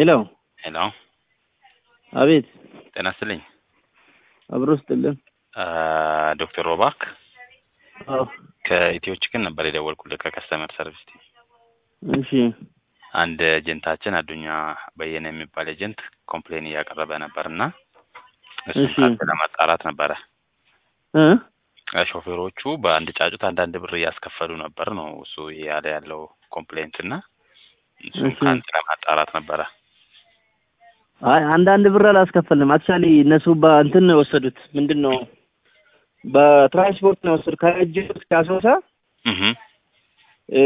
ሄሎ ሄሎ አቤት ጤና ይስጥልኝ አብሮ ስጥልን ዶክተር ሮባክ አዎ ከኢትዮ ችክን ነበር የደወልኩልህ ከከስተመር ሰርቪስ ቲም እሺ አንድ ኤጀንታችን አዱኛ በየነ የሚባል ኤጀንት ኮምፕሌን እያቀረበ ነበር እና እሱን እሺ። ካንተ ለማጣራት ነበረ እ ሾፌሮቹ በአንድ ጫጩት አንዳንድ ብር እያስከፈሉ ነበር ነው እሱ ያለ ያለው ኮምፕሌንት እና እሱን እሺ። ከአንተ ለማጣራት ነበረ አይ አንዳንድ ብር አላስከፈልንም። አክቹዋሊ እነሱ በእንትን ነው የወሰዱት። ምንድን ነው በትራንስፖርት ነው የወሰዱት። ከእጅ እስከ አሶሳ እህ እ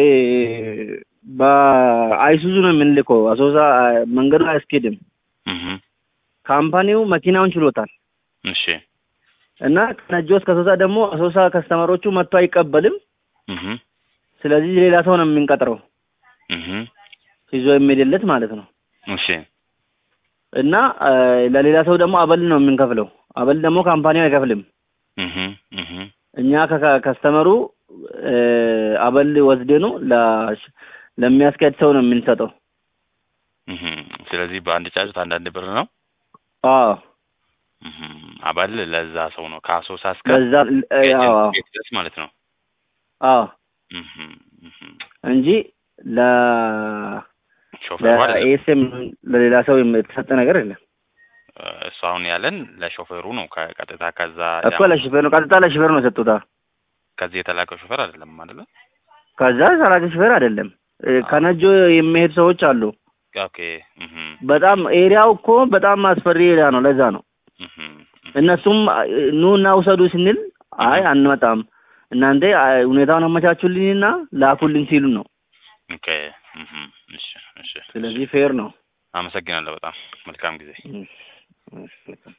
በአይሱዙ ነው የምንልከው። አሶሳ መንገዱ አያስኬድም። እህ ካምፓኒው መኪናውን ችሎታል እሺ እና ከነጆ እስከ አሶሳ ደግሞ አሶሳ ከስተመሮቹ መጥቶ አይቀበልም። እህ ስለዚህ ሌላ ሰው ነው የምንቀጥረው እህ ይዞ የሚሄድለት ማለት ነው። እሺ እና እ ለሌላ ሰው ደግሞ አበል ነው የምንከፍለው። አበል ደግሞ ካምፓኒው አይከፍልም። እህ እህ እኛ ከከስተመሩ እ አበል ወስደኑ ለ- ለሚያስኬድ ሰው ነው የምንሰጠው። እህ ስለዚህ በአንድ ጫጩት አንዳንድ ብር ነው አዎ እህ አባል ለዛ ሰው ነው ከአሶሳ እስከ በዛ እ አዎ አዎ ቤት ድረስ ማለት ነው አዎ እህ እህ እንጂ ለ ሾፌሩ አይደለም ለኤስኤም ለሌላ ሰው የተሰጠ ነገር የለም እሱ አሁን ያለን ለሾፌሩ ነው ከቀጥታ ከዛ እኮ ለሹፌር ነው ቀጥታ ለሹፌር ነው የሰጡታ። ከዚህ የተላከው ሾፌር አይደለም አይደለ ከዛ ሰራቂ ሹፌር አይደለም እ ከነጆ የሚሄድ ሰዎች አሉ። ኦኬ እህ በጣም ኤሪያው እኮ በጣም አስፈሪ ኤሪያ ነው። ለዛ ነው እህ እነሱም እ ኑ እና ውሰዱ ስንል አይ አንመጣም እናንተ አይ ሁኔታውን አመቻቹልኝና ላኩልኝ ሲሉ ነው። ኦኬ እህ እሺ እሺ ስለዚህ ፌር ነው። አመሰግናለሁ በጣም መልካም ጊዜ እሺ፣ እሺ።